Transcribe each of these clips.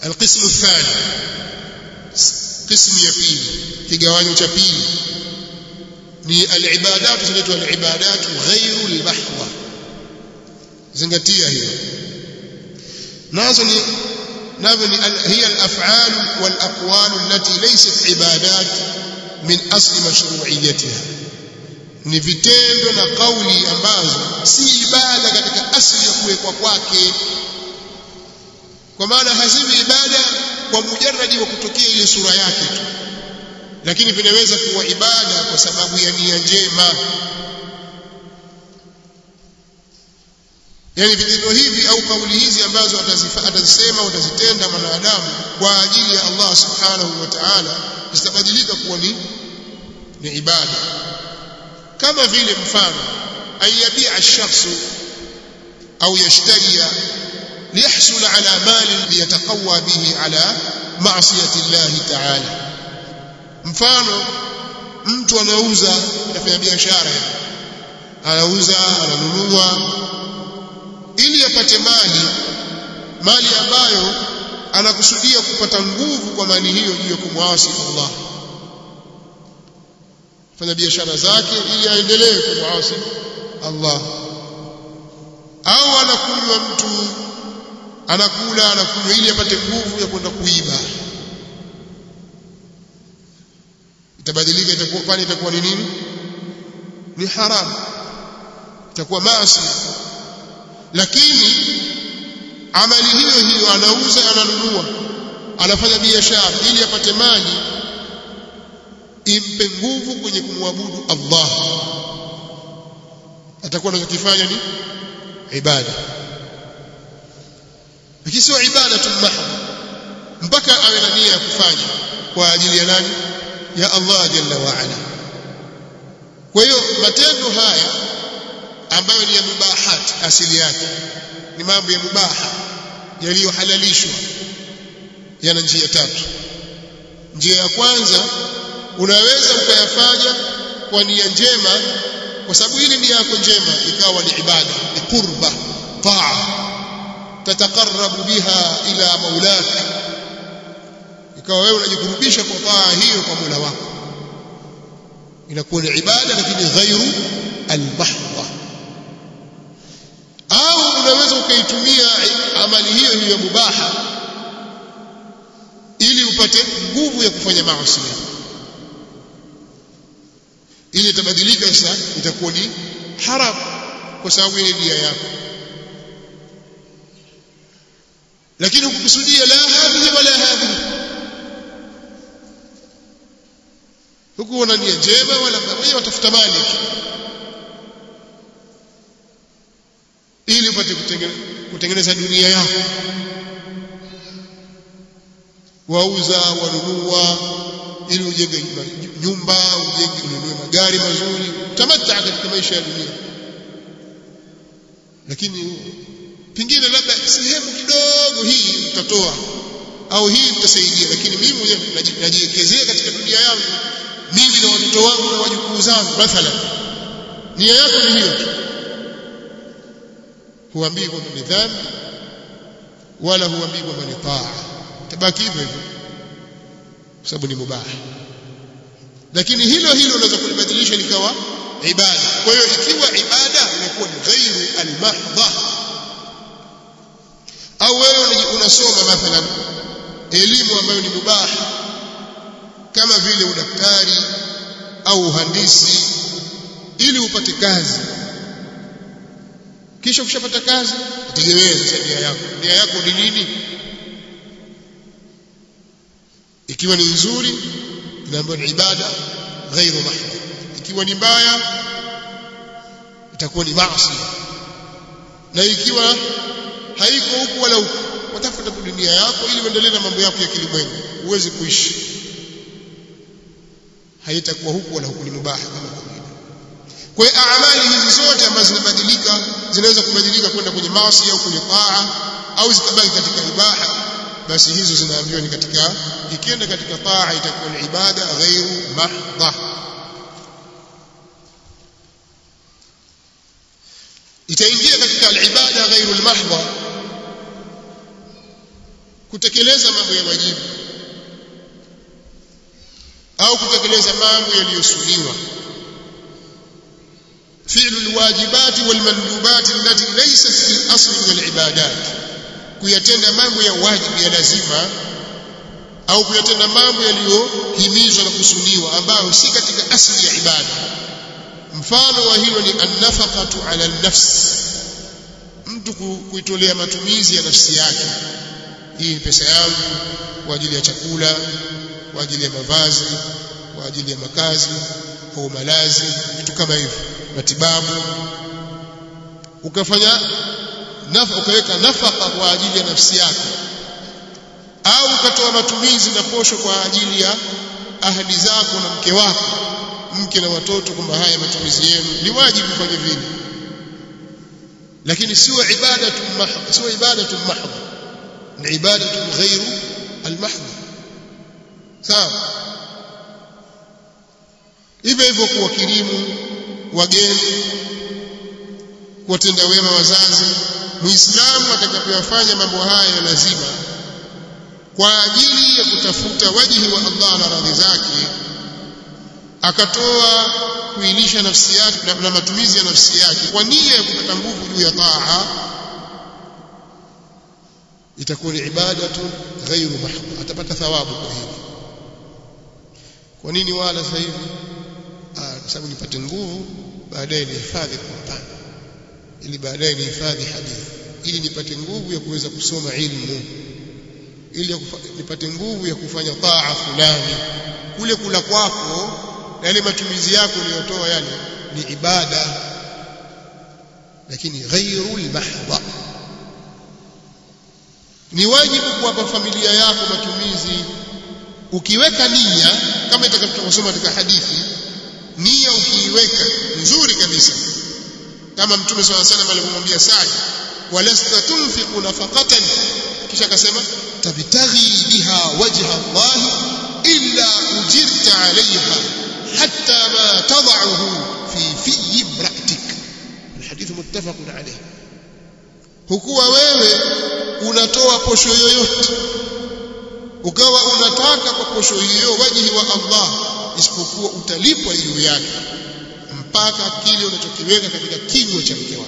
القسم الثاني قسم ya pili kigawanyo cha pili ni al-ibadat zinaitwa al-ibadat ghairu al-mahdha zingatia hiyo nazo ni nazo ni hiya al-af'al wal-aqwal allati laysat ibadat min asli mashru'iyyatiha ni vitendo na kauli ambazo si ibada katika asili ya kuwekwa kwake kwa maana haziwi ibada kwa mujarradi wa kutokea ile sura yake tu lakini vinaweza kuwa ibada kwa sababu ya nia njema yani vitendo hivi au kauli hizi ambazo atazisema atazitenda mwanadamu kwa ajili ya Allah subhanahu wa ta'ala zitabadilika kuwa ni ni ibada kama vile mfano ayabia ash-shakhsu au yashtariya liyahsul ala mali liyataqawwa bihi ala ma'siyati Allah ta'ala mfano mtu anauza anafanya biashara anauza ananunua ili apate mali mali ambayo anakusudia kupata nguvu kwa mali hiyo juu ya kumwasi Allah fanya biashara zake ili aendelee kumwasi Allah au anakunywa mtu anakula anakunywa ili apate nguvu ya kwenda kuiba itabadilika itakuwa pale itakuwa ni nini ni haramu itakuwa maasi lakini amali hiyo hiyo anauza ananunua anafanya biashara ili apate mali impe nguvu kwenye kumwabudu Allah atakuwa anachokifanya ni ibada lakini sio ibada tu mahdha mpaka awe na nia ya kufanya kwa ajili ya nani ya Allah jalla wa ala kwa hiyo matendo haya ambayo ni ya mubahat asili yake ni mambo ya mubaha yaliyohalalishwa yana njia tatu njia ya kwanza unaweza ukayafanya kwa nia njema kwa sababu ile nia yako njema ikawa ni ibada ni qurba taa tataqarrabu biha ila maulak ikawa wewe unajikurubisha kwa taa hiyo kwa Mola wako inakuwa ni ibada lakini ghairu almahdha au unaweza ukaitumia amali hiyo hiyo mubaha ili upate nguvu ya kufanya maasi ili itabadilika sasa itakuwa ni haram kwa sababu ile nia yako lakini ukikusudia la hadhihi wala hadhihi huku una nia njema wala wewe watafuta mali ili upate kutengeneza dunia yako wauza wanunua ili ujenge nyumba ujenge ununue magari mazuri tamatta katika maisha ya dunia lakini pengine labda sehemu kidogo hii mtatoa au hii mtasaidia lakini mimi mwenyewe najiwekezea katika dunia yangu mimi na watoto wangu na wajukuu zangu mathalan nia yako ni hiyo tu huambii kwamba ni dhambi wala huambii kwamba ni taa tabaki hivyo hivyo kwa sababu ni mubaha lakini hilo hilo unaweza kulibadilisha likawa ibada kwa hiyo ikiwa ibada inakuwa ni ghairu almahdha au wewe unasoma mathalan elimu ambayo ni mubaha kama vile udaktari au uhandisi ili upate kazi kisha ukishapata kazi itegemee sasa nia yako nia yako ni nini ikiwa ni nzuri inaambiwa ni ibada ghairu mahdha ikiwa ni mbaya itakuwa ni maasi na ikiwa haiko huku wala huku watafuta dunia yako ili uendelee na mambo yako ya kilimwengu uweze kuishi haitakuwa huku wala huku ni mubaha kama kawaida kwa hiyo amali hizi zote ambazo zinabadilika zinaweza kubadilika kwenda kwenye maasi au kwenye taa au zitabaki katika ibaha basi hizo zinaambiwa ni katika ikienda katika taa itakuwa ni ibada ghairu mahdha itaingia katika al-ibada ghairu al-mahdha kutekeleza mambo ya wajibu au kutekeleza mambo yaliyosuniwa fi'lu alwajibat walmandubat allati laysat fi asli min alibadat kuyatenda mambo ya wajibu ya lazima au kuyatenda mambo yaliyohimizwa na kusuniwa ambayo si katika asli ya ibada mfano wa hilo ni annafaqatu ala nafs mtu kuitolea matumizi ya nafsi yake hii ni pesa yangu kwa ajili ya chakula kwa ajili ya mavazi kwa ajili ya makazi au malazi vitu kama hivyo matibabu ukafanya nafa ukaweka nafaka kwa ajili ya nafsi yako au ukatoa matumizi na posho kwa ajili ya ahadi zako na mke wako mke na watoto kwamba haya matumizi yenu ni wajibu kufanya vile lakini sio ibadatu mahdha sio ibadatu mahdha ni ibadatu ghairu almahdha sawa hivyo hivyo kuwakirimu wageni kuwatenda wema wazazi muislamu atakapoyafanya mambo haya ya lazima kwa ajili ya kutafuta wajihi wa Allah na radhi zake akatoa kuilisha nafsi yake na, na matumizi ya nafsi yake kwa nia ya kupata nguvu juu ya taa itakuwa ni ibadatu ghairu mahdha atapata thawabu kwa hili kwa nini wala sasa hivi kwa sababu nipate nguvu baadaye nihifadhi Qur'an ili baadaye nihifadhi hadithi ili nipate nguvu ya kuweza kusoma ilmu ili nipate nguvu ya kufanya taa fulani kule kula kwako na yale matumizi yako uliyotoa yale ni ibada lakini ghairu mahdha ni wajibu kuwapa familia yako matumizi ukiweka nia kama itakavyosoma katika hadithi nia ukiiweka nzuri kabisa kama mtume swalla salam alivyomwambia Sa'd walasta tunfiqu nafaqatan kisha akasema tabtaghi biha wajha Allah illa ujirta 'alayha hatta ma tad'uhu fi fi imra'atik الحديث متفق عليه hukuwa wewe unatoa posho yoyote ukawa unataka kwa posho hiyo wajihi wa Allah isipokuwa utalipwa juu yake mpaka kile unachokiweka katika kinywa cha mke wako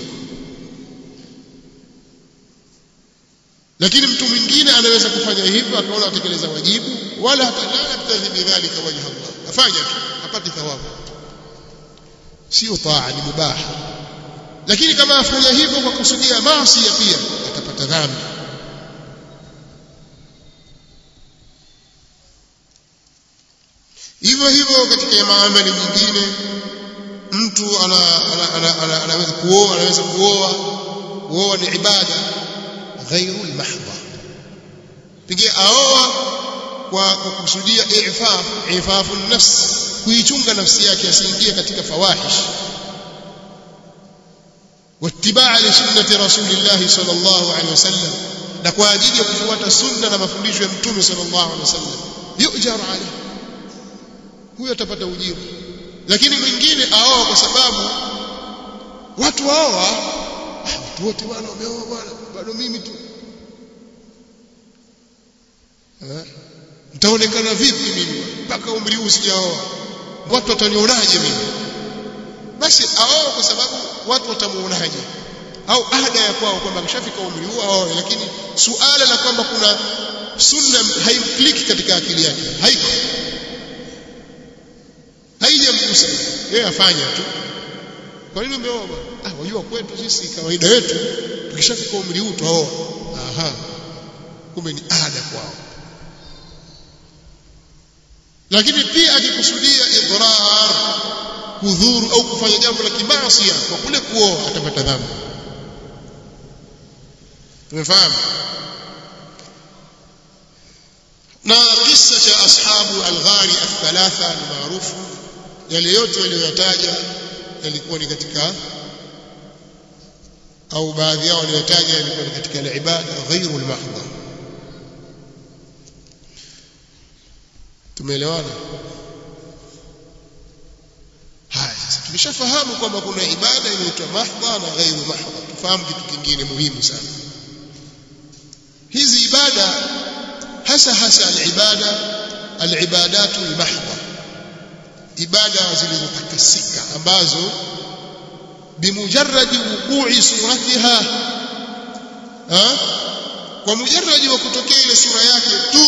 lakini mtu mwingine anaweza kufanya hivyo akaona atekeleza wajibu wala hata la yabtaghi bidhalika wajha Allah afanya tu apate thawabu sio taa ni mubaha lakini kama afanya hivyo kwa kusudia maasi pia atapata dhambi hivyo hivyo katika maamali nyingine mtu ana, ana, ana, ana, anaweza kuoa anaweza kuoa kuoa ni ibada ghairu mahdha pengine aoa kwa kukusudia ifaf ifafu nafs kuichunga nafsi yake asiingie katika fawahish واتباع لسنة رسول الله صلى الله عليه وسلم na kwa ajili ya kufuata sunna na mafundisho ya mtume sallallahu alaihi wasallam yujar alayhi huyo atapata ujira lakini mwingine aoa kwa sababu watu waoa watu wote bwana wameoa bwana bado mimi tu nitaonekana vipi mimi mpaka umri huu sijaoa watu watanionaje mimi basi aoa kwa sababu watu watamuonaje au ada ya kwao kwamba ameshafika umri huo aoe lakini suala la kwamba kuna sunna haimkliki katika akili yake haiko haijamgusa yeye afanya tu kwa nini umeoa bwana ah wajua kwetu sisi kawaida yetu tukishafika umri huu tuoa aha kumbe ni ada kwao lakini pia akikusudia idrar kudhuru au kufanya jambo la kimaasi kwa kule kuoa atapata dhambi tumefahamu na kisa cha ashabu al-ghari al-thalatha ni maarufu yale yote waliyoyataja yalikuwa ni katika au baadhi yao waliyotaja yalikuwa ni katika al-ibada ghairu al-mahdha tumeelewana haya sasa tumeshafahamu kwamba kuna ibada inaitwa mahdha na ghairu mahdha tufahamu kitu kingine muhimu sana hizi ibada hasa hasa alibada alibadatu almahdha ibada zilizotakasika ambazo bimujarradi wuqu'i suratiha ha kwa mujarradi wa kutokea ile sura yake tu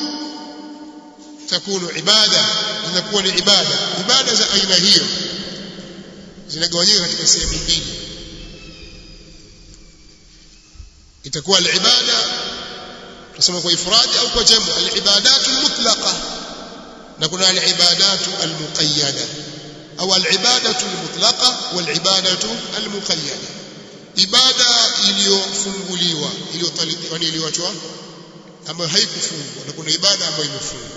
takunu ibada zinakuwa ni ibada ibada za aina hiyo zinagawanyika katika sehemu mbili itakuwa alibada tunasema kwa ifradi au kwa jamu alibadatu almutlaqa na kuna alibadatu almuqayyada au alibadatu almutlaqa walibadatu almuqayyada ibada iliyofunguliwa iliyotalibwa iliyoachwa ambayo haikufungwa na kuna ibada ambayo imefungwa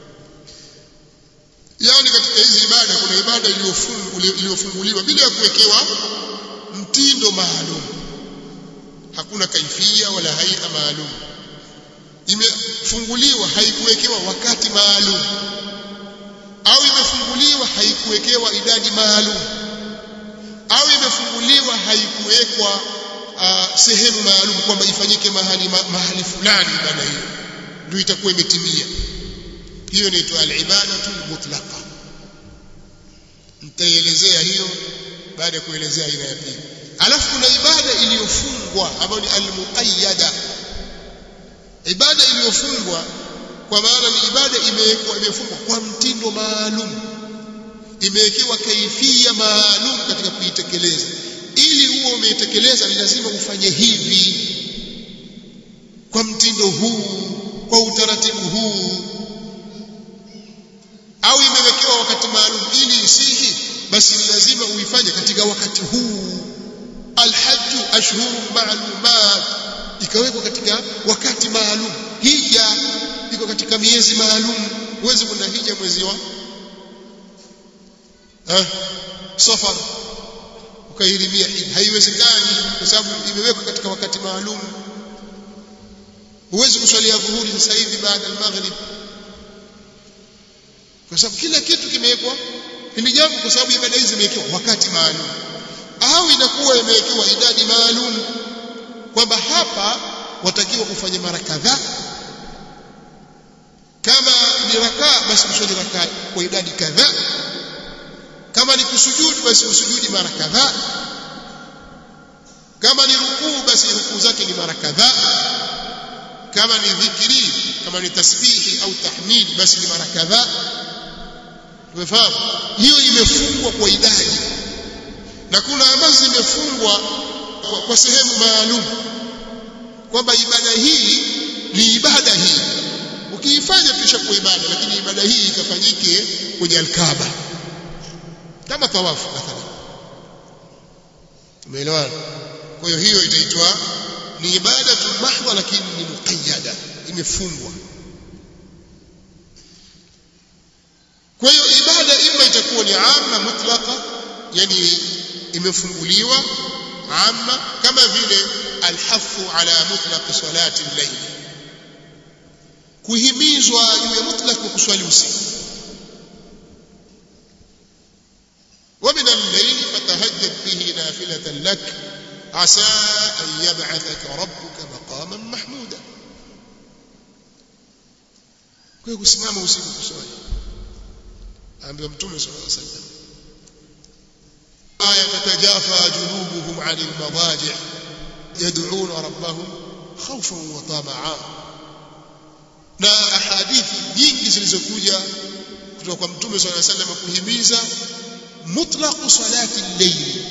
yani katika hizi ibada kuna ibada iliyofunguliwa bila ya kuwekewa mtindo maalum hakuna kaifia wala haia maalum imefunguliwa haikuwekewa wakati maalum au imefunguliwa haikuwekewa idadi maalum au imefunguliwa haikuwekwa uh, sehemu maalum kwamba ifanyike mahali ma, mahali fulani ibada hiyo ndio itakuwa imetimia hiyo inaitwa al-ibadatu mutlaqa nitaelezea hiyo baada ya kuelezea aina ya pili alafu kuna ibada iliyofungwa ambayo ni al-muqayyada ibada iliyofungwa kwa maana ni ibada imewekwa imefungwa kwa mtindo maalum imewekewa kaifia maalum katika kuitekeleza ili huo umeitekeleza ni lazima ufanye hivi kwa mtindo huu kwa utaratibu huu au imewekewa wakati maalum ili isihi basi ni lazima uifanye katika wakati huu alhajju ashhurun ma'lumat ikawekwa katika wakati maalum hija iko katika miezi maalum huwezi kwenda hija mwezi wa eh safar ukairimia hija haiwezekani kwa sababu imewekwa katika wakati maalum huwezi kuswalia dhuhuri sasa hivi baada ya maghrib kwa sababu kila kitu kimewekwa hili jambo kwa sababu ibada hizi zimewekewa wakati maalum au inakuwa imewekewa idadi maalum kwamba hapa watakiwa kufanya mara kadhaa kama ni rakaa basi kuswali rakaa kwa idadi kadhaa kama ni kusujudu basi usujudi mara kadhaa kama ni rukuu basi rukuu zake ni mara kadhaa kama ni dhikri kama ni tasbihi au tahmid basi ni mara kadhaa umefahamu hiyo imefungwa kwa idadi na kuna ambazo zimefungwa kwa, kwa sehemu maalum kwamba ibada hii ni ibada hii ukiifanya kisha kwa ibada lakini ibada hii ikafanyike kwenye alkaaba kama tawafu mathalan tumeelewana kwa hiyo hiyo itaitwa ni ibada tu mahdha lakini ni muqayyada imefungwa kwa hiyo ibada ima itakuwa ni amma mutlaqa yani imefunguliwa amma kama vile alhafu ala mutlaq salati al-layl kuhimizwa juu ya mutlaq wa kuswali usiku ومن الليل فتهجد به نافلة لك عسى أن يبعثك ربك مقاما محمودا kwa kusimama usiku kuswali ambaye mtume sallallahu alaihi wasallam aya tatajafa junubuhum 'anil madaji' yad'una rabbahum khawfan wa tama'a na ahadithi nyingi zilizokuja kutoka kwa mtume sallallahu alaihi wasallam kuhimiza mutlaq salati al-layl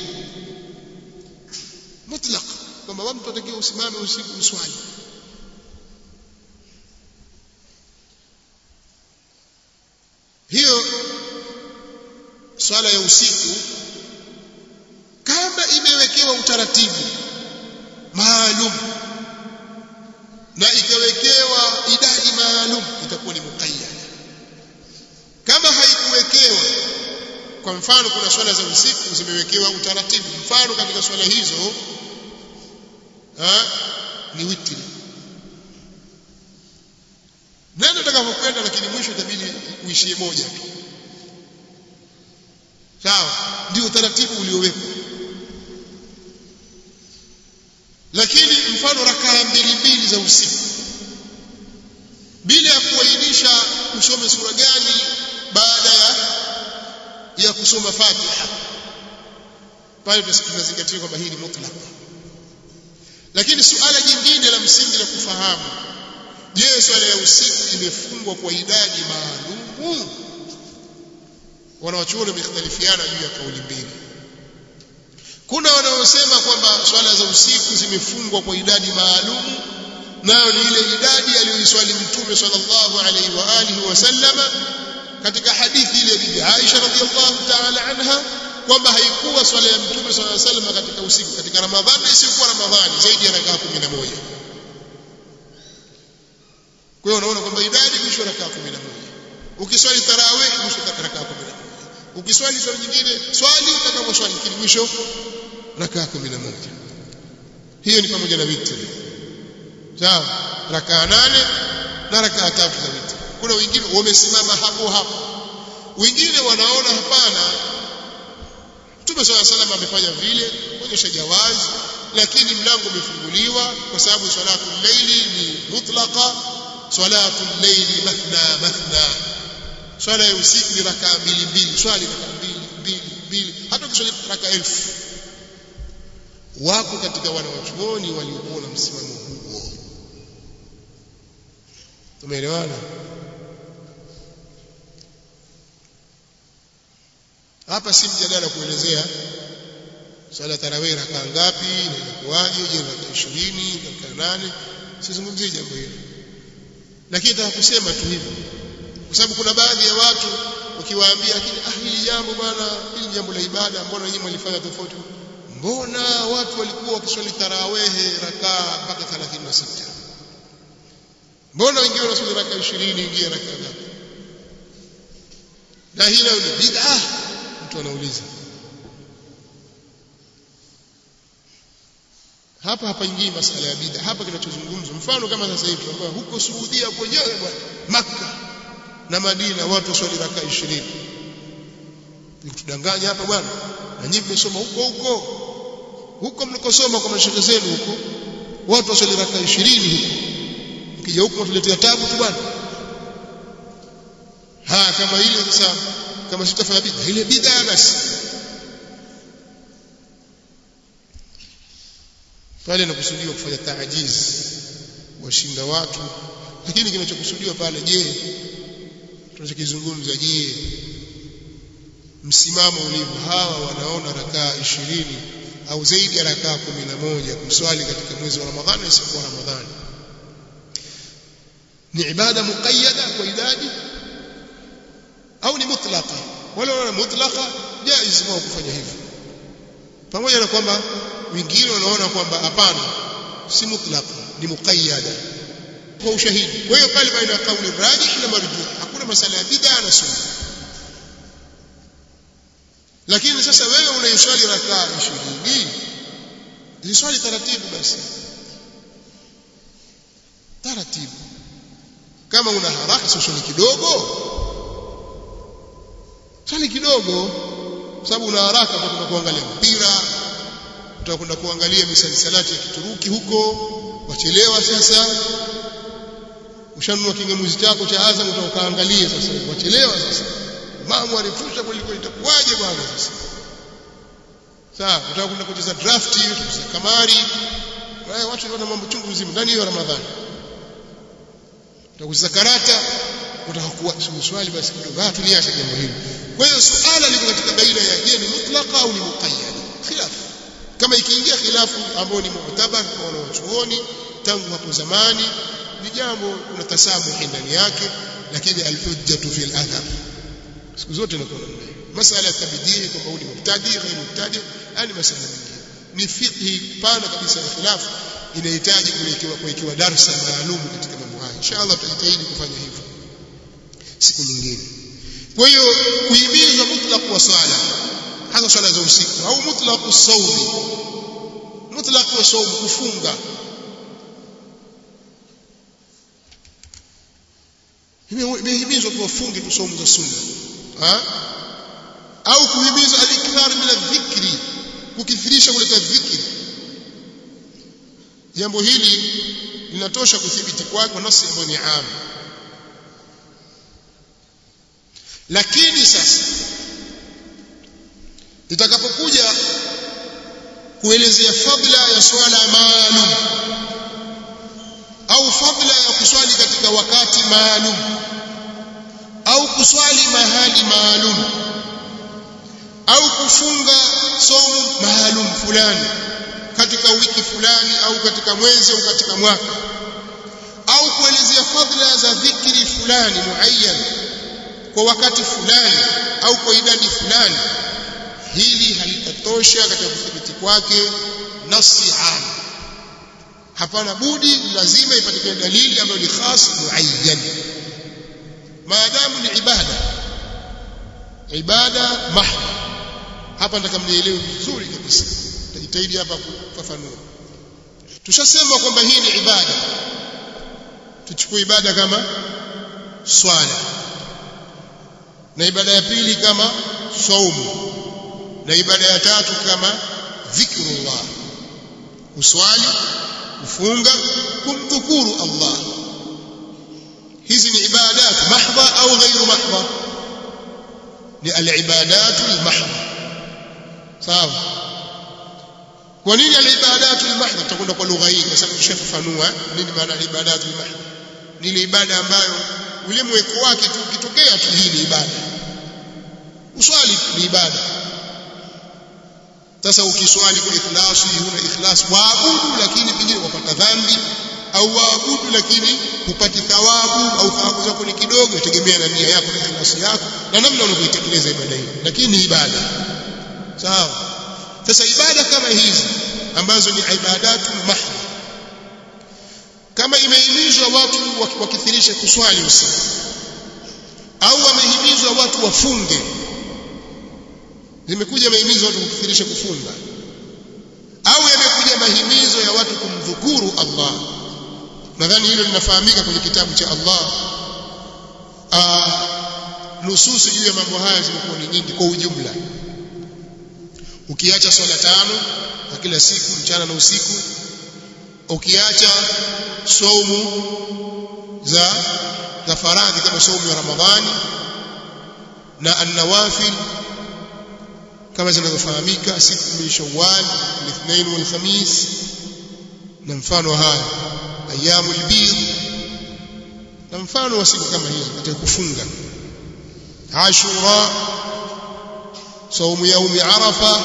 mutlaq kwamba mtu atakiwa usimame usiku uswali hiyo swala ya usiku kama imewekewa utaratibu maalum na ikawekewa idadi maalum itakuwa ni muqayyad kama haikuwekewa kwa mfano kuna swala za usiku zimewekewa utaratibu mfano katika swala hizo ha, ni witri nani atakapokwenda lakini mwisho itabidi uishie moja tu sawa ndio utaratibu uliowekwa lakini mfano rakaa mbili mbili za usiku kisha usome sura gani baada ya ya kusoma Fatiha pale tunazingatia kwamba hii ni mutlaq lakini suala jingine la msingi la kufahamu je swala ya usiku imefungwa kwa idadi maalum wanawachuoni wamekhtalifiana juu ya kauli mbili kuna wanaosema kwamba swala za usiku zimefungwa kwa idadi maalum nayo ni ile idadi aliyoiswali mtume sallallahu alaihi wa alihi wasallama katika hadithi ile bibi Aisha radhiallahu ta'ala anha kwamba haikuwa swala ya mtume sallallahu alaihi wasallam katika usiku katika Ramadhani isiyokuwa Ramadhani zaidi ya rakaa 11 kwa hiyo unaona kwamba idadi mwisho rakaa 11 ukiswali tarawih mwisho rakaa 11 ukiswali swala nyingine swali utakaposwali kile mwisho rakaa 11 hiyo ni pamoja na witri sawa rakaa nane na rakaa tatu za witri kuna wengine wamesimama hapo hapo wengine wanaona hapana Mtume swalla salam amefanya vile kuonyesha jawazi lakini mlango umefunguliwa kwa sababu salatu llaili ni mutlaqa salatu llaili mathna mathna swala ya usiku ni rakaa mbili mbili swali rakaa mbili mbili mbili hata ukiswali rakaa elfu wako katika wanawachuoni waliokuwa na msimamo huo tumeelewana hapa si mjadala kuelezea swala tarawih rakaa ngapi na inakuwaje je rakaa 20 rakaa 8 sizungumzie jambo hilo lakini nataka kusema tu hivyo kwa sababu kuna baadhi ya watu ukiwaambia lakini ah hili jambo bwana hili jambo la ibada mbona nyinyi mlifanya tofauti mbona watu walikuwa wakiswali tarawehe rakaa mpaka 36 mbona wengine wanaswali rakaa 20 wengine rakaa ngapi na hilo ni bid'ah mtu anauliza hapa hapaingii masala ya bid'a hapa kinachozungumzwa mfano kama sasa hivi tunaambiwa huko Saudia kwenyewe bwana Makka na Madina watu waswali raka 20 nikutudanganya hapa bwana na nyinyi mmesoma huko huko huko mlikosoma kwa mashehe zenu huko watu waswali raka 20 huko mkija huko tuletea tabu tu bwana ha kama ile sasa kama sitafanya bid'a ile bid'a basi pale inakusudiwa kufanya taajiz washinda watu lakini kinachokusudiwa pale je tunachokizungumza je msimamo ulivyo hawa wanaona rakaa ishirini au zaidi ya rakaa kumi na moja kuswali katika mwezi wa Ramadhani isipokuwa Ramadhani ni ibada muqayyada kwa idadi au ni mutlaqa wala wala mutlaqa jaiz wao kufanya hivyo pamoja na kwamba wengine wanaona kwamba hapana si mutlaqa ni muqayyada kwa ushahidi kwa hiyo pale baina ya kauli rajih na marjuh hakuna masala ya bid'a na sunna lakini sasa wewe unaiswali rakaa 20 ziswali taratibu basi taratibu kama una haraka swali kidogo swali kidogo sababu una haraka utakwenda kuangalia mpira utakwenda kuangalia misalisalati ya Kituruki huko wachelewa sasa ushanunua kingamuzi chako cha Azam utakaangalia sasa wachelewa sasa mamu arefusha kweli kweli itakuwaje bwana sasa sawa utakwenda kucheza draft kucheza kamari wao watu wana mambo chungu mzima ndani ya Ramadhani utakucheza karata utakuwa swali basi kidogo ah tuliache jambo hili kwa hiyo suala liko katika baina ya je ni mutlaqa au ni muqayyad khilaf kama ikiingia khilafu ambayo ni mu'tabar kwa wanachuoni tangu hapo zamani ni jambo kuna tasamuhi ndani yake lakini alhujjatu fil athar siku zote inakuwa namna hiyo masala ya tabdii kwamba huyu ni mubtadi ghairu mubtadi yani masala mengine ni fiqhi pana kabisa ya khilafu inahitaji kuwekewa kuwekewa darsa maalum katika mambo haya inshallah tutajitahidi kufanya hivyo siku nyingine kwa hiyo kuhimiza mutlaq wa swala hasa swala za usiku au mutlaq saumi mutlaq wa saum kufunga imehimizwa tuwafunge tu saumu za sunna ha? au kuhimiza alikthar min adh-dhikri kukithirisha kuleta dhikri jambo hili linatosha kuthibiti kwake kwa nafsi ambayo ni am lakini sasa itakapokuja kuelezea fadla ya swala maalum au fadla ya kuswali katika wakati maalum au kuswali mahali maalum au kufunga somo maalum fulani katika wiki fulani au katika mwezi au katika mwaka au kuelezea fadla za dhikri fulani muayyan kwa wakati fulani au kwa idadi fulani hili halitatosha katika kuthibiti kwake nasi am hapana budi lazima ipatikane dalili ambayo ni khas muayyan maadamu ni ibada ibada mahdha hapa nataka mnielewe vizuri kabisa tajitahidi hapa kufafanua tushasema kwamba hii ni ibada tuchukue ibada kama swala na ibada ya pili kama saumu na ibada ya tatu kama dhikrullah uswali kufunga kumdhukuru Allah hizi ni ibadat mahdha au ghairu mahdha ni al-ibadat al-mahdha sawa kwa nini al-ibadat al-mahdha tutakwenda kwa lugha hii kwa sababu tushafafanua nini maana al-ibadat al-mahdha ni ile ibada ambayo ule mweko wake tu ukitokea tu hii ni ibada uswali ni ibada sasa ukiswali kwa ikhlasi huna ikhlas waabudu lakini pengine wapata dhambi au waabudu lakini hupati thawabu au thawabu zako ni kidogo itegemea na nia yako na ikhlasi yako na namna unavyoitekeleza ibada hiyo lakini ni ibada sawa sasa ibada kama hizi ambazo ni ibadatu mahdha kama imehimizwa watu wakithirishe kuswali usiku au wamehimizwa watu wafunge zimekuja mahimizo watu kukithirisha kufunga au yamekuja mahimizo ya watu kumdhukuru Allah nadhani hilo linafahamika kwenye kitabu cha Allah nususi juu ya mambo haya zimekuwa ni nyingi kwa ujumla ukiacha swala tano za kila siku mchana na usiku ukiacha saumu za za faradhi kama saumu ya Ramadhani na an-nawafil kama zinavyofahamika siku min Shawwal al-Ithnain wal-Khamis na mfano haya ayyamul bid na mfano wa siku kama hizo katika kufunga Ashura saumu yaumi Arafa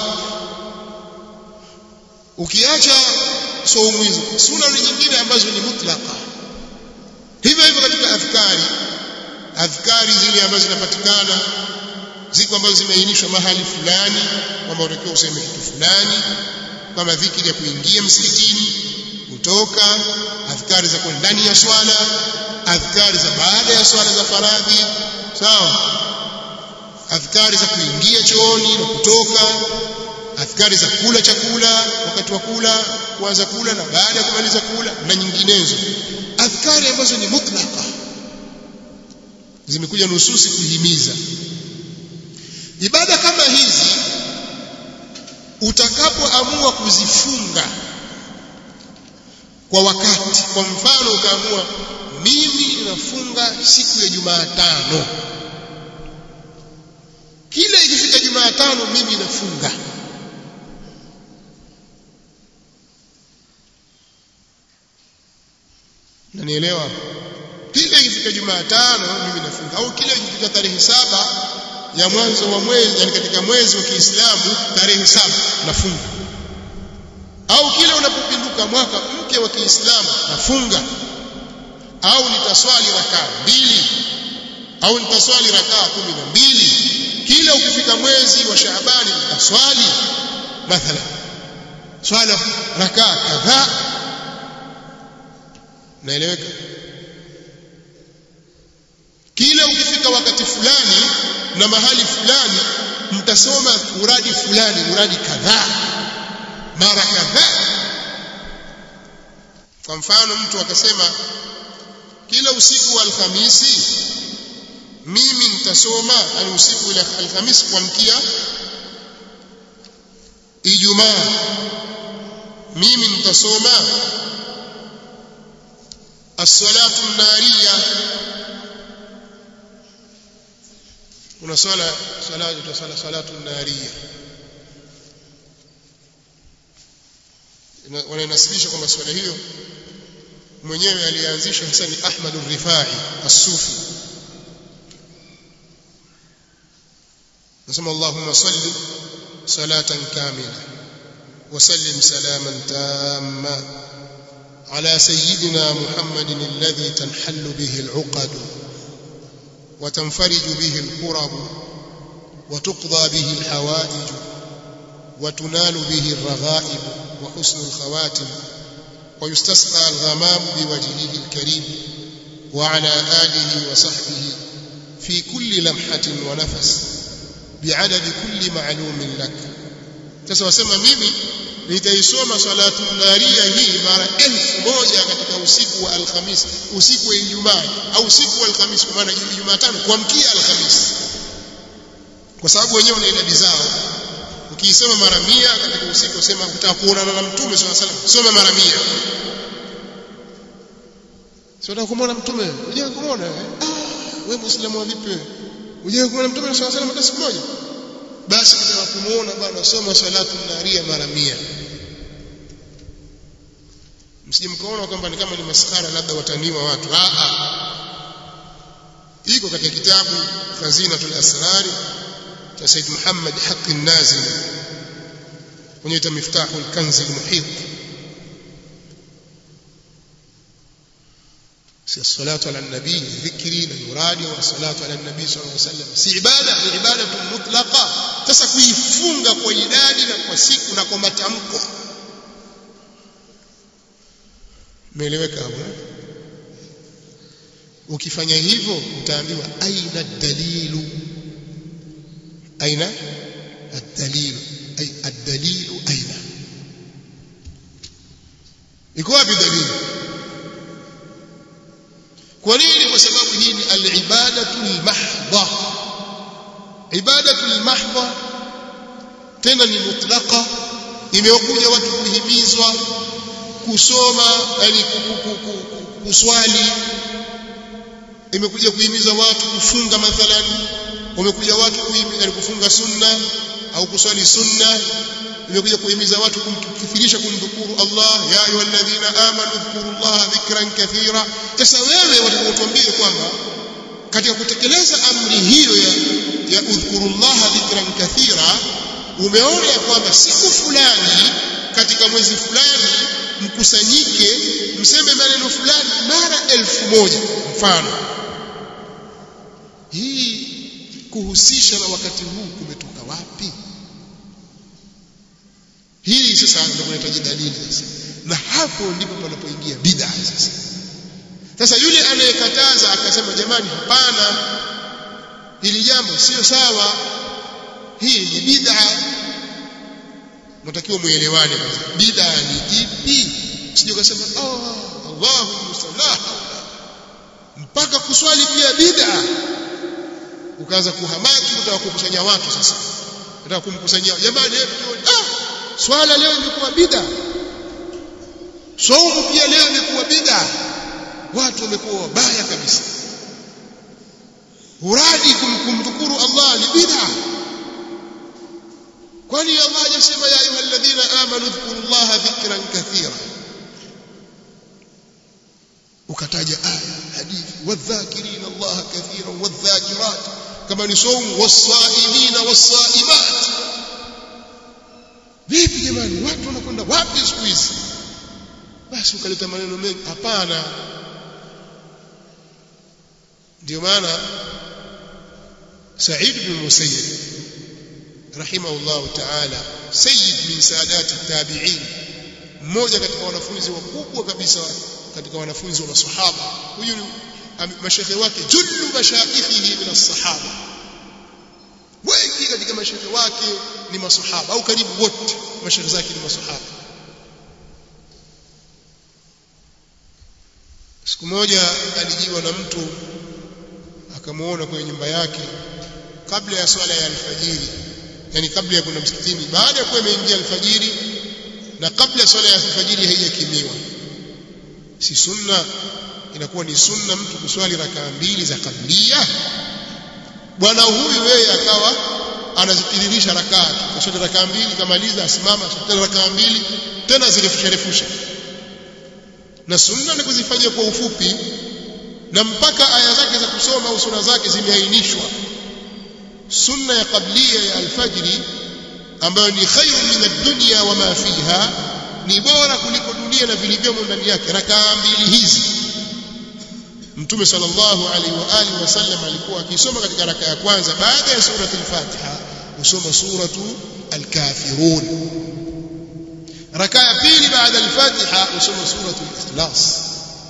ukiacha saumu hizo sunna nyingine ambazo ni mutlaka hivyo hivyo katika adhkari adhkari zile ambazo zinapatikana ziko ambazo zimeainishwa mahali fulani kwamba unatakiwa useme kitu fulani kama dhikri ya kuingia msikitini kutoka adhkari za ndani ya swala adhkari za baada ya swala za faradhi sawa adhkari za kuingia chooni na kutoka adhkari za kula chakula wakati wa kula kuanza kula na baada ya kumaliza kula na nyinginezo adhkari ambazo ni mutlaka zimekuja nususi kuhimiza ibada kama hizi utakapoamua kuzifunga kwa wakati kwa mfano ukaamua mimi nafunga siku ya Jumatano kila ikifika Jumatano mimi nafunga nanielewa kila ikifika Jumatano mimi nafunga au kila ikifika tarehe saba ya mwanzo wa mwezi yani katika mwezi wa Kiislamu tarehe saba nafunga au kila unapopinduka mwaka mpya wa Kiislamu nafunga au nitaswali rakaa mbili au nitaswali rakaa kumi na mbili kila ukifika mwezi wa Shaabani nitaswali mathala swala rakaa kadhaa naeleweka kila ukifika wakati fulani na mahali fulani mtasoma muradi fulani muradi kadhaa mara kadhaa kwa mfano mtu akasema kila usiku wa alhamisi mimi nitasoma yani usiku ila alhamisi kuamkia ijumaa mimi nitasoma as-salatu an-nariyah kuna swala swala inaitwa swala salatu nariya wanainasibisha kwamba swala hiyo mwenyewe alianzisha hasa ni Ahmad al-Rifai as-Sufi nasema Allahumma salli salatan kamila wa sallim salaman tamma على سيدنا محمد الذي تنحل به العقد وتنفرج به الكرب وتقضى به الحوائج وتنال به الرغائب وحسن الخواتم ويستسقى الغمام بوجهه الكريم وعلى آله وصحبه في كل لمحة ونفس بعدد كل معلوم لك sasa wasema mimi nitaisoma salatu naria hii mara elfu moja katika usiku wa alhamis usiku wa ijumaa au usiku wa alhamis kwa maana jumatano kuamkia alhamis kwa sababu wenyewe wana idadi zao ukiisema mara mia katika usiku usema utaka kuonana na mtume swalla salam soma mara mia sio unataka kumwona mtume unataka kumwona ah wewe muislamu vipi wewe unataka kumwona mtume swalla salam hata siku moja basi ukitaka kumuona bwana soma salatu naria mara mia msije mkaona kwamba ni kama ni maskara labda wataniwa watu ah ah iko katika kitabu khazinatul asrari cha Said Muhammad Haqi Nazim kwenye miftahul kanzi almuhit si salatu ala nabii dhikri na yuradi wa salatu ala nabii sallallahu alaihi wasallam si ibada ni ibada mutlaqa sasa kuifunga kwa idadi na kwa siku na kwa matamko umeeleweka hapo ukifanya hivyo utaambiwa aina dalilu aina الدليل أي الدليل أين iko wapi dalili kwa nini kwa sababu hii ni al-ibadatu al-mahdha ibadatu al-mahdha tena ni mutlaqa imekuja watu kuhimizwa kusoma yani kuswali imekuja kuhimiza watu kufunga mathalan wamekuja watu kuhimiza kufunga sunna au kuswali sunna imekuja kuhimiza watu kumkithirisha kumdhukuru Allah ya ayyuhalladhina amanu dhkuru Allah dhikran kathira sasa wewe watakutuambia kwamba katika kutekeleza amri hiyo ya ya udhkuru Allah dhikran kathira umeona ya kwamba siku fulani katika mwezi fulani mkusanyike mseme maneno fulani mara elfu moja mfano hii kuhusisha na wakati huu kumetoka wapi hii sasa ndio kunahitaji dalili sasa na hapo ndipo panapoingia bid'a sasa sasa yule anayekataza akasema jamani hapana hili jambo sio sawa hii ni bid'a mtakiwa muelewane kwanza bid'a ni ipi sije ukasema oh Allahu musallah mpaka kuswali pia bid'a ukaanza kuhamaki utaka kukusanya watu sasa unataka kumkusanyia jamani hebu ah swala leo imekuwa bid'a saumu pia leo imekuwa bid'a watu wamekuwa wabaya kabisa uradi kumdhukuru Allah ni bid'a kwani Allah hajasema ya ayyuhalladhina amanu dhkurullaha dhikran kathira ukataja aya hadithi wadhakirin Allah kathiran wadhakirat kama ni saumu wasaimina wasaimat vipi jamani watu wanakwenda wapi siku hizi basi ukaleta maneno mengi hapana ndio maana Said bin Musayyib rahimahullah ta'ala sayyid min saadati tabi'in mmoja katika wanafunzi wakubwa kabisa katika wanafunzi wa masahaba huyu mashekhe wake jullu mashaikhihi min as-sahaba wengi katika mashekhe wake ni masahaba au karibu wote mashekhe zake ni masahaba siku moja alijiwa na mtu akamuona kwenye nyumba yake kabla ya swala ya alfajiri yani kabla ya kwenda msikitini baada ya kuwa imeingia alfajiri na kabla ya swala ya alfajiri haijakimiwa si sunna inakuwa ni sunna mtu kuswali rakaa mbili za kablia bwana huyu yeye akawa anazitiririsha rakaa kaswali rakaa mbili kamaliza asimama tena rakaa mbili tena zirefusha refusha na sunna ni kuzifanyia kwa ufupi na mpaka aya zake za kusoma au sura zake zimeainishwa sunna ya qablia ya alfajri ambayo ni khairu min ad-dunya wa ma fiha ni bora kuliko dunia na vilivyomo ndani yake rakaa mbili hizi mtume sallallahu alaihi wa alihi wasallam alikuwa akisoma katika raka ya kwanza baada ya surati al-Fatiha usoma suratu al-Kafirun raka ya pili baada al-Fatiha usoma suratu al-Ikhlas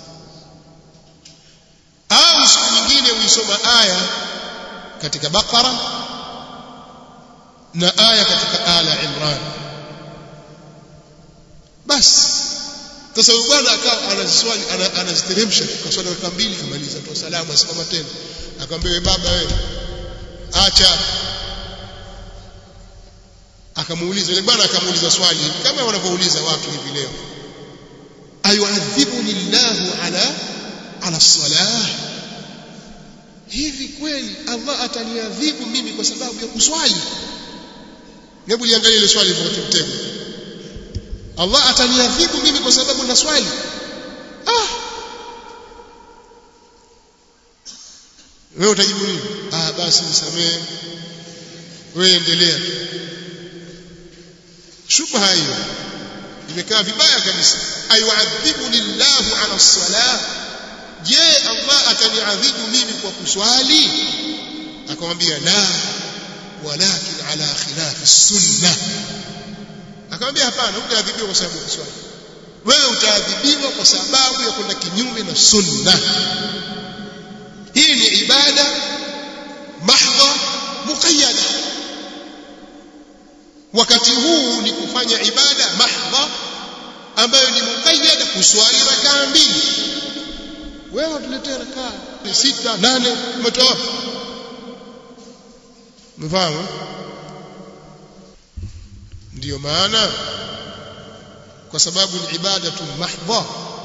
au siku nyingine uisoma aya katika Baqara na aya katika Ala Imran basi sasa huyu bwana akawa anaziswali anaziteremsha kwa swala raka mbili kamaliza toa salamu asimama tena akamwambia wewe baba wewe acha akamuuliza yule bwana akamuuliza swali kama wanavyouliza watu hivi leo ayuadhibuni llahu ala ala salah hivi kweli Allah ataniadhibu mimi kwa sababu ya kuswali hebu liangalie ile swali lilivyo mtego Allah ataniadhibu mimi kwa sababu na swali ah wewe utajibu nini ah basi nisamee wewe endelea shubha hiyo imekaa vibaya kabisa ayuadhibu lillahu ala salah je Allah ataniadhibu mimi kwa kuswali akamwambia la walakin ala khilafi sunnah akamwambia hapana utaadhibiwa kwa sababu ya swali wewe utaadhibiwa kwa sababu ya kwenda kinyume na sunna hii ni ibada mahdha muqayyada wakati huu ni kufanya ibada mahdha ambayo ni muqayyada kuswali rakaa mbili wewe utuletee rakaa sita nane umetoa mfahamu ndiyo maana kwa sababu ni ibada tu mahdha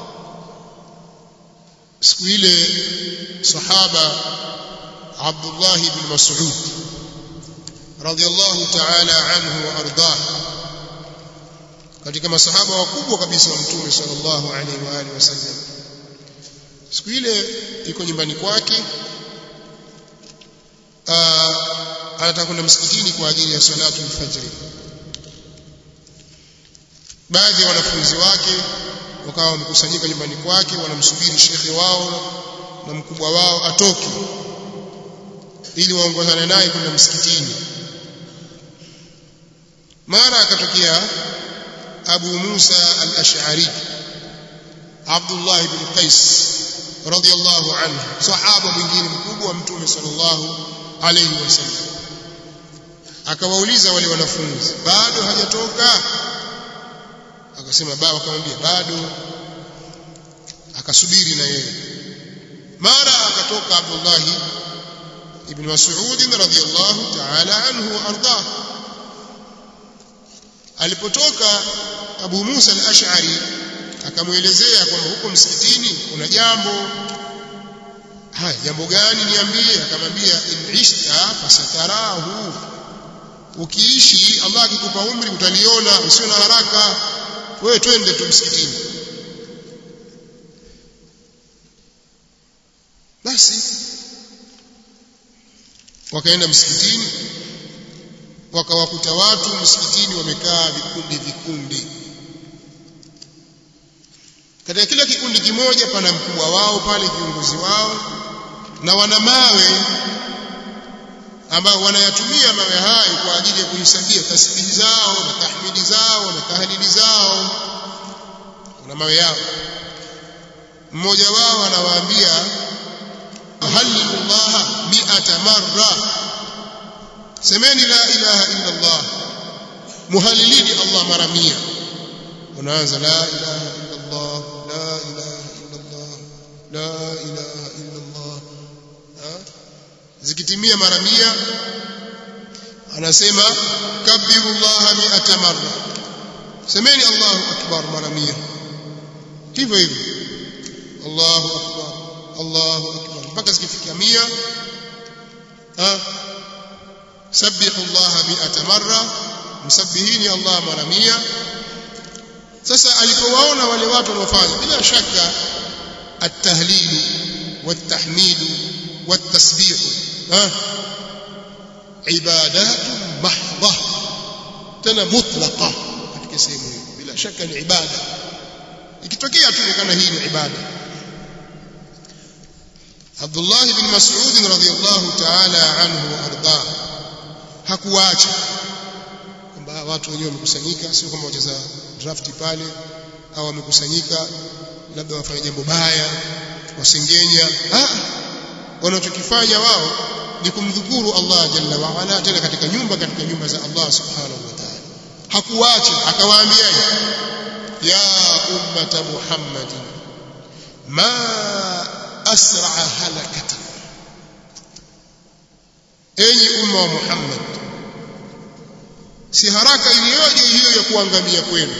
siku ile sahaba Abdullah ibn Mas'ud radiyallahu ta'ala anhu wa ardah katika masahaba wakubwa kabisa wa mtume sallallahu alaihi wa alihi wasallam siku ile iko nyumbani kwake anataka kwenda msikitini kwa ajili ya salatu al-fajr baadhi ya wanafunzi wake wakawa wamekusanyika nyumbani kwake wanamsubiri shekhe wao na mkubwa wao atoke ili waongozane naye kwenda msikitini mara akatokea Abu Musa al-Ash'ari Abdullah ibn Qais radiyallahu anhu sahaba mwingine mkubwa wa mtume sallallahu alayhi wasallam akawauliza wale wanafunzi bado hajatoka akasema baba akamwambia bado akasubiri na yeye mara akatoka Abdullah ibn Mas'ud radhiyallahu ta'ala anhu arda alipotoka Abu Musa al-Ash'ari akamuelezea kwamba huko msikitini kuna jambo haya jambo gani niambie akamwambia in ishta fasatarahu ukiishi Allah akikupa umri utaliona usio na haraka wewe twende tu msikitini basi wakaenda msikitini wakawakuta watu msikitini wamekaa vikundi vikundi katika kila kikundi kimoja pana mkubwa wao pale kiongozi wao na wana mawe ambao wanayatumia mawe hayo kwa ajili ya kuhesabia tasbihi zao na tahmidi zao na tahlili zao wana mawe yao mmoja wao anawaambia halillaha mi'ata marra semeni la ilaha illa Allah muhalilini Allah mara 100 unaanza la ilaha illa Allah la ilaha illa Allah la ilaha illa Allah zikitimia mara 100 anasema kabbiru Allah mi'ata marra semeni Allahu akbar mara 100 hivyo hivyo Allahu akbar Allahu akbar mpaka zikifikia 100 ha sabbihu Allah mi'ata marra msabbihini Allah mara 100 sasa alipowaona wale watu wanaofanya bila shaka at-tahlil wat-tahmid wat-tasbih ha ibadat mahdha tena mutlaqa katika sehemu hiyo bila shaka ni ibada ikitokea tu kana hii ni ibada Abdullah ibn Mas'ud radhiyallahu ta'ala anhu arda hakuacha kwamba watu wenyewe wamekusanyika sio kama wacheza draft pale au wamekusanyika labda wafanya jambo baya wasengenya ah wanachokifanya wao ni kumdhukuru Allah jalla wa ala tena katika nyumba katika nyumba za Allah subhanahu wa ta'ala hakuacha akawaambia ya ummata muhammadin ma asra halakati enyi umma wa muhammad si haraka iliyoje hiyo ya kuangamia kwenu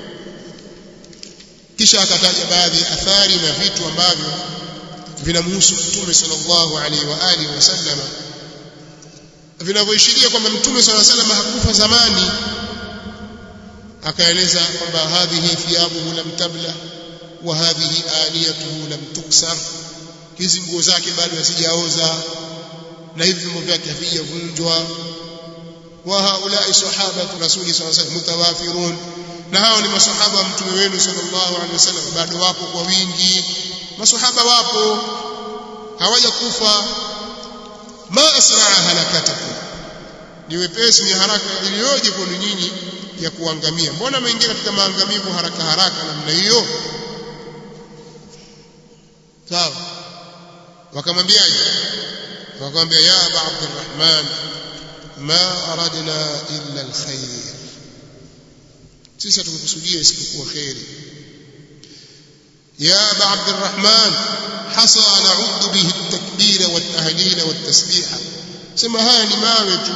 kisha akataja baadhi ya athari na vitu ambavyo vinamhusu mtume sallallahu alaihi wa alihi wasallam vinavyoishiria kwamba mtume sallallahu alaihi wasallam hakufa zamani akaeleza kwamba hadhihi thiyabuhu lam tabla wa hadhihi aniyatuhu lam tuksar hizi nguo zake bado hazijaoza na hivi vyombo vyake havijavunjwa wa haulai sahabatu rasuli sallallahu alaihi wasallam mutawafirun na hao ni masahaba wa mtume wenu sallallahu alaihi wasallam bado wapo kwa wingi masahaba wapo hawajakufa ma asraa halakatakum ni wepesi ni haraka iliyoje kwenu nyinyi ya kuangamia mbona mwingia katika maangamivu haraka haraka namna hiyo sawa wakamwambiaje wakamwambia ya aba abdurrahman ma aradna illa alkhair sisi hatukukusudia isipokuwa khairi يا أبا عبد الرحمن حصى نعد به التكبير والتهليل والتسبيح سما هاي ni mawe tu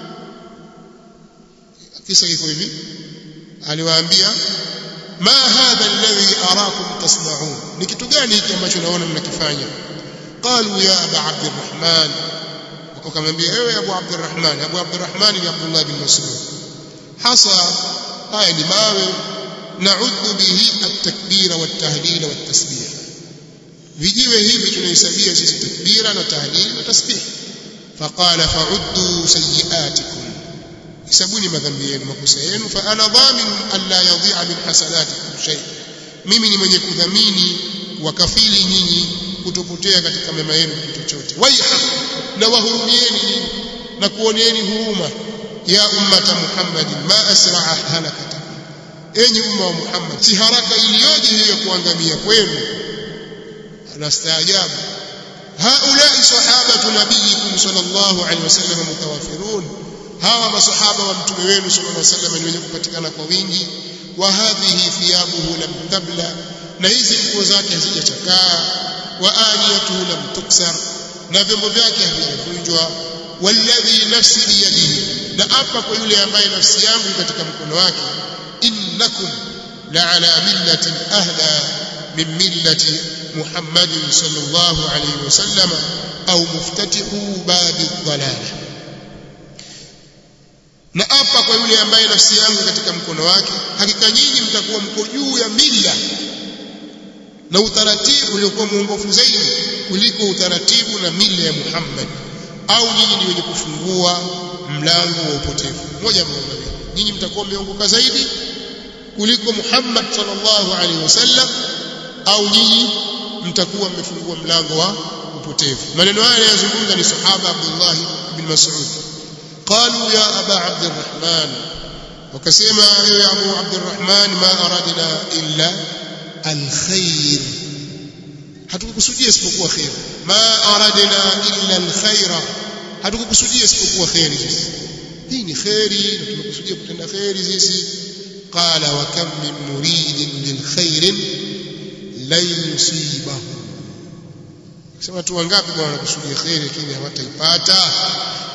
kisa kiko hivi aliwaambia ma hadha alladhi arakum tasna'un ni kitu gani hiki ambacho naona mnakifanya qalu ya aba abdurrahman wakamwambia ewe abu abdurrahman abu abdurrahman ni abdullah bin mas'ud hasa haya ni mawe نعد به التكبير والتهليل والتسبيح vijiwe hivi tunahesabia sisi takbira na tahlil na tasbih faqala fa'uddu sayyi'atikum hisabuni madhambi yenu makosa yenu fa ana dhamin an la yadhi'a min hasanatikum shay mimi ni mwenye kudhamini wakafili nyinyi kutopotea katika mema yenu kitu chochote waiha na wahurumieni nyinyi na kuoneeni huruma ya ummata muhammadin ma asra'a halakata enyi umma wa Muhammad si haraka iliyoje hiyo kuangamia kwenu anastaajabu haulai sahabatu nabiyikum sallallahu alaihi wasallam mutawafirun hawa masahaba wa mtume wenu sallallahu alaihi wasallam ni wenye kupatikana kwa wingi wa hadhihi thiyabuhu lam tabla na hizi nguo zake hazijachakaa wa aniyatuhu lam tuksar na vyombo vyake havijavunjwa walladhi nafsi biyadihi na apa kwa yule ambaye nafsi yangu katika mkono wake إنكم لعلى ملة أهدى من ملة محمد صلى الله عليه وسلم أو مفتتح باب الضلالة na apa kwa yule ambaye nafsi yangu katika mkono wake hakika nyinyi mtakuwa mko juu ya mila na utaratibu uliokuwa mwongofu zaidi kuliko utaratibu na mila ya Muhammad au nyinyi ni wenye kufungua mlango wa upotevu moja mmoja nyinyi mtakuwa mmeongoka zaidi kuliko Muhammad sallallahu alaihi wasallam au nyinyi mtakuwa mmefungua mlango wa upotevu maneno haya yanazungumza ni sahaba Abdullah ibn Mas'ud قالوا يا أبا عبد الرحمن وكسيما يا أبو عبد الرحمن ما أردنا إلا الخير hatukukusudia isipokuwa khair ma aradna illa alkhaira hatukukusudia isipokuwa khairi sisi hii ni khairi na tumekusudia kutenda khairi sisi قال وكم من مريد للخير لن يصيبه sema watu wangapi bwana wanakusudia khairi lakini hawataipata